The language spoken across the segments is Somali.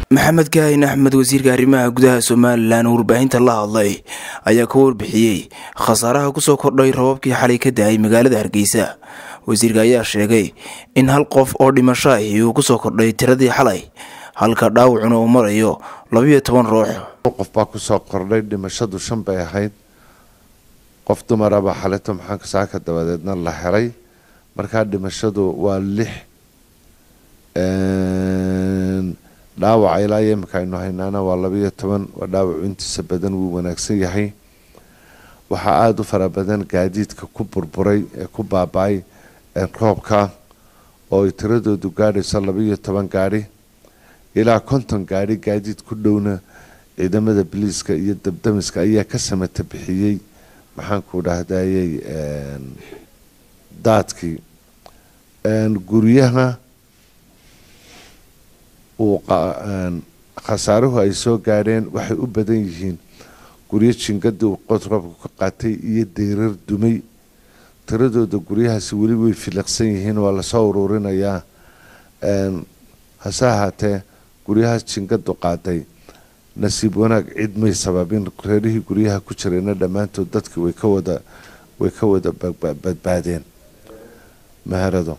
maxamed kaahin axmed wasiirka arrimaha gudaha somalilan oo warbaahinta la hadlay ayaa ka warbixiyey khasaaraha kusoo kordhay rababkii xalay ka da-ay magaalada hargeysa wasiirka ayaa sheegay in hal qof oo dhimasho ahi uu kusoo kordhay tiradii xalay halka dhaawacuna uu marayo labiyo toban ruux qof baa kusoo kordhay dhimashadu shan bay ahayd qof dumaraba xalito maxaanka saaka dabadeedna la helay markaa dhimashadu waa lix dhaawaca ilaa iyo imika aynu haynaana waa labiyo toban waa dhaawacu intiisa badan wuu wanaagsan yahay waxaa aada u fara badan gaadiidka ku burburay ee ku baaba-ay roobka oo ay tiradoodu gaadhayso labiyo toban gaadhi ilaa konton gaadhi gaadiid ku dhowna ciidamada biliiska iyo dabdamiska ayaa ka samata bixiyey maxaanku dhahdayey daadkii guryaha uu khasaaruhu ay soo gaadheen waxay u badan yihiin guryo jingadii uu qotroobka ka qaatay iyo deyrar dumay tiradooda guryahaasi weli way filiqsan yihiin waa lasoo uruurinayaa hase ahaatee guryahaas jingadu qaaday nasiib wanaag cid may sababin reerihii guryaha ku jirayna dhammaantood dadkii way ka wada way ka wada badbaadeen maharado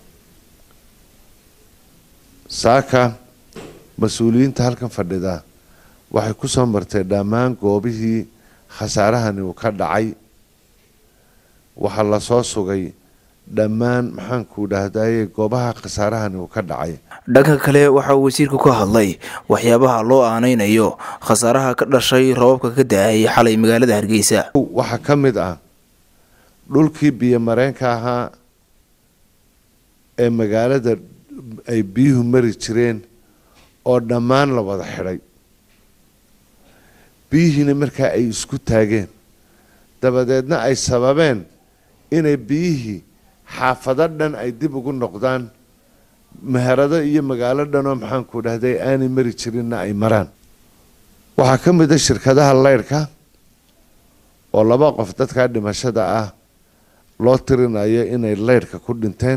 saaka mas-uuliyiinta halkan fadhida waxay kusoo martay dhammaan goobihii khasaarahani uu ka dhacay waxaa lasoo sugay dhammaan maxaanku dhahdaye goobaha khasaarahani uu ka dhacay dhanka kale waxa uu wasiirku ka hadlay waxyaabaha loo aaneynayo khasaaraha ka dhashay rababka ka da-ay xalay magaalada hargeysa waxaa ka mid ah dhulkii biyo mareenka ahaa ee magaalada ay biyuhu mari jireen oo dhammaan la wada xidhay biyihiina markaa ay isku taageen dabadeedna ay sababeen inay biyihii xaafado dhan ay dib ugu noqdaan meherado iyo magaalo dhanoo maxaanku dhahday aanay mari jirinna ay maraan waxaa ka mid a shirkadaha leyrhka oo laba qof dadkaa dhimashada ah loo tirinayo inay leyrhka ku dhinteen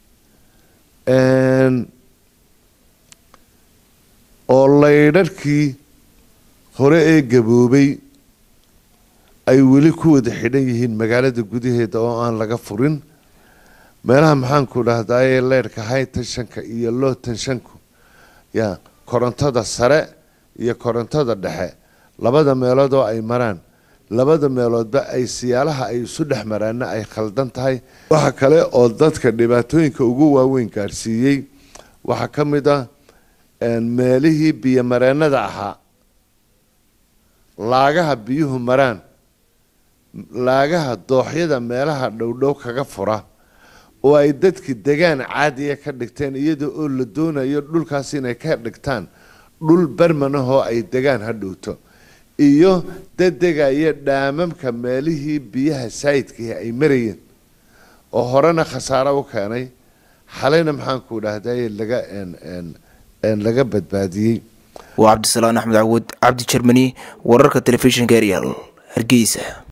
oo laydharhkii hore ee gaboobay ay weli ku wada xidhan yihiin magaalada gudaheeda oo aan laga furin meelaha maxaanku dhahdaye leyrhka high tenshanka iyo low tenshanku ya korontada sare iyo korontada dhexe labada meelood oo ay maraan labada meeloodba ay siyaalaha ay isu dhex maraana ay khaldan tahay waxa kale oo dadka dhibaatooyinka ugu waaweyn gaadhsiiyey waxaa ka mid ah meelihii biyo mareenada ahaa laagaha biyuhu maraan laagaha dooxyada meelaha dhowdhow kaga fura oo ay dadki degaan caadiya ka dhigteen iyada oo la doonayo dhulkaas inay ka dhigtaan dhul bermanahoo ay degaan ha dhowto iyo dadegaya dhaamamka meelihii biyaha saayidkii ay marayeen oo horena khasaaro u keenay xalayna maxaanku dhahday laga laga badbaadiyey waa cabdisalaan axmed cawud cabdi jermani wararka telefishinka eryal hargeysa